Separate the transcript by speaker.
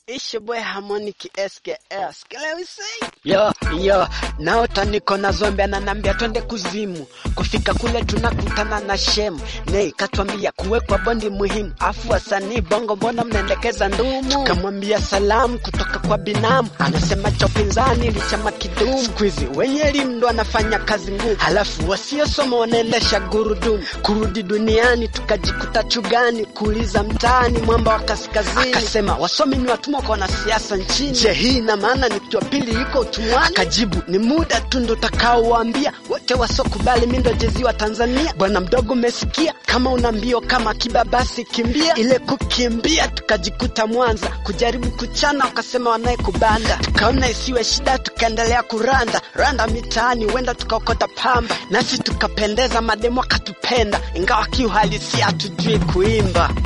Speaker 1: It's your boy Harmonic SKS. Can we say? Yo, yo, naota niko na zombi ananambia twende kuzimu. Kufika kule tunakutana na shemu. Nei katwambia kuwekwa bondi muhimu. Afu wasanii bongo mbona mnaendekeza ndumu? Tukamwambia salamu kutoka kwa binamu. Anasema cha upinzani ni chama kidumu. Siku hizi wenye elimu ndo anafanya kazi ngumu. Halafu wasiosoma wanaendesha gurudumu. Kurudi duniani tukajikuta chugani. Kuuliza mtaani mwamba wa kaskazini. Akasema wasomi ni watumwa kwa wanasiasa nchini. Je, hii ina maana ni mtu wa pili yuko utumwani? Akajibu ni muda tu ndo takaowaambia wote wasokubali mi ndo jezi wa Tanzania. Bwana mdogo, umesikia? Kama una mbio kama kiba basi kimbia. Ile kukimbia tukajikuta Mwanza, kujaribu kuchana wakasema wanaye kubanda. Tukaona isiwe shida, tukaendelea kuranda randa mitaani, huenda tukaokota pamba, nasi tukapendeza, mademu akatupenda, ingawa kiuhalisia hatujui kuimba.